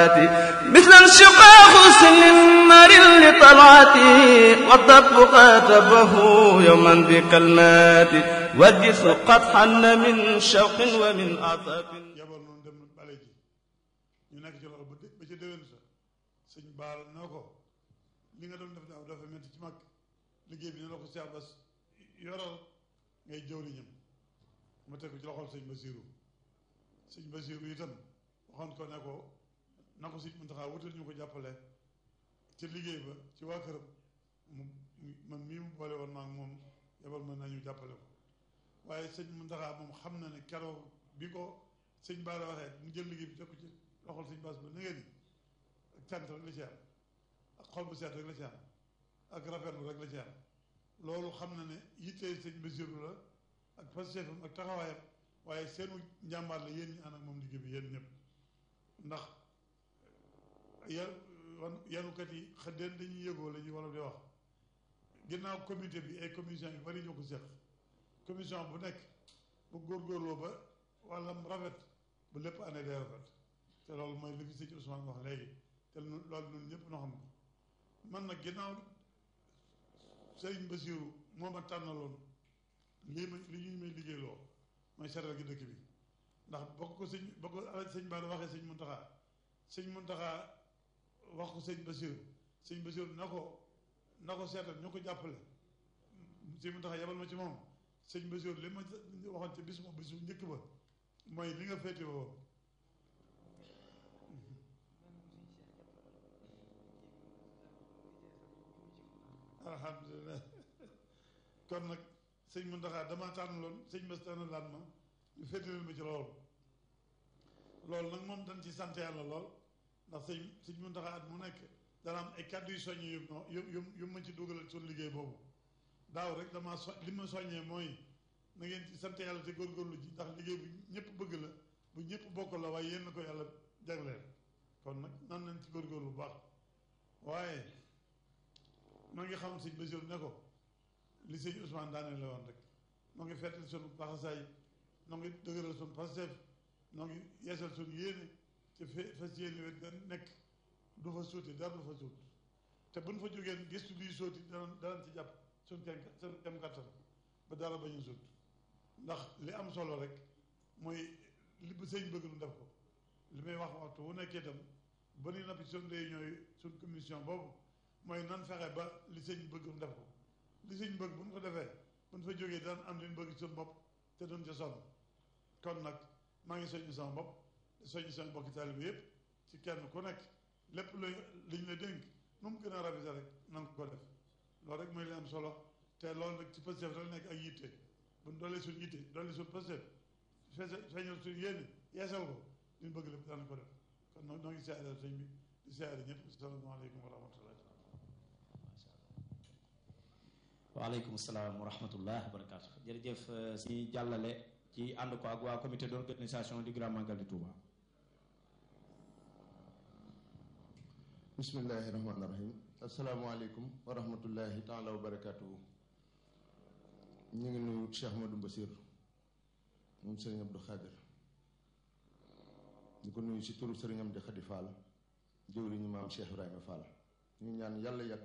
مثل انشقاق سنمر لطلعتي والضب قاتبه يوما بكلمات والجسر قد حن من شوق ومن عطف yaboon noonu dem bale ji ñu nekk ci loolu ba dé- ba ca déwén sa sëñ baal na ko li nga doon def daaw dafa métti ci mag liggéey bi ne la ko Cheikh Bass yoral ngay jëwriñam ma teg ko ci loxol sëñ Basiru sëñ Basiru itam waxoon ko ne ko na ko sëñ Muntaxa wutal ñu ko jàppale ci liggéey ba ci waa këram mu man mii mu boole woon maag moom yabal mën nañu jàppale ko waaye sëñ Muntaxa moom xam na ne keroog bi ko sëñ Baara waxee mu jël liggéey bi teg ko ci loxol sëñ Bass ba na ngeen ak cant rek la ci am ak xol bu seet rek la ci am ak rafetlu rek la ci am loolu xam na ne yittee sëñ Basiru la ak pastéefam ak taxawaayam waaye seenu njàmbaar la yéen ñi ànd ak moom liggéey bi yéen ñëpp ndax ya wan yanukat yi xëddeen dañuy yëgoo la ñuy wala di wax ginnaaw comité bi ay commission yu bari ñoo ko seq commission bu nekk bu góorgóorloo ba wàllam rafet ba lépp année day rafet te loolu mooy li fi sëñ Ousmane wax léegi te lu- loolu ñun ñëpp noo xam ko man nag ginnaaw sëriñ Basiru moo ma tànnaloon lii ma li ñuy may liggéeyloo mooy seetal gi dëkk bi ndax bokk ko sëñ bokk ko ala sëñ Bara waxee sëñ Muntaxa sëñ Muntaxa wax ko sëñ Basiru sëñ Basiru na ko na ko seetal ñu ko jàppale sëñ Muntaxa yabal ma ci moom sëñ Basiru li ma waxoon ci bis mo bisu njëkk ba mooy li nga féete woo alhamdulilah kon nag sëñ Muntaxa damaa tànn loon sëñ Bass tànn laan ma ñu féetaleel ma ci loolu loolu nag moom dañ ci sant yàlla lool ndax sëñ sëñ Muntaxa at mu nekk dana am ay kàddu yu soññ yu no yu yu yu ma ci dugalal suñu liggéey boobu daaw rek damaa so li ma soññee mooy na ngeen ci sant yàlla te góorgóorlu ji ndax liggéey bu ñëpp bëgg la bu ñëpp bokk la waaye yéen na ko yàlla jagleel kon nag nan nañ ci góorgóorlu bu baax waaye noo ngi xam sëñ Basiru ne ko li sëñ Ousmane daane la woon rek noo ngi fettal sunu paxasaay noo ngi dëgëral sunu Pastef noo ngi yeesal sunu yéene te fe fas yéene wet da nekk du fa suuti dara du fa suut te buñ fa jógeen gëstu luy sóoti danañ danañ ci jàpp suñ kem suñ kem kattan ba dara bañ a suut ndax li am solo rek mooy li bu sëñ bëgg nu def ko li may wax waxtu wu nekkee itam ba ni nappi suñ réunion yi suñ commission boobu mooy nan fexe ba li sëñ bëgg nu def ko li sëñ bëgg bu ñu ko defee bu ñu fa jógee daan am li ñu bëgg suñ bopp te duñ ca sonn kon nag maa ngi soññu sama bopp soññu sama bokki taalibe yëpp ci kenn ku nekk lépp luy liñ la dénk nu mu gën a rafet rek nan ko def loolu rek mooy li am solo te loolu nag ci Pastef rek nekk ak yitte bu ñu doolee suñ yitte doolee suñ Pastef fese feeñal suñ yéene yeesal ko li ñu bëgg lépp daan ko def kon nag noo ngi siyaare sëñ bi di siyaare ñëpp asalaamaaleykum wa rahmatullah waaleykum salaam wa rahmatullah wa barakaatu jërëjëf si jàllale ci ànd ko ak waa comité d'organisation du Grand Magal de Touba bismillahi rahmaani rahim asalaamaaleykum wa rahmatullahi taala wa barakaatuhu ñu ngi nuyu Cheikh Madou Mbassir moom sëriñ Abdou Khadir ñu ko nuyu si turu sëriñ Amdi Khady Fall jëwriñu maam Cheikh Ibrahima Fall ñu ñaan yàlla yàgg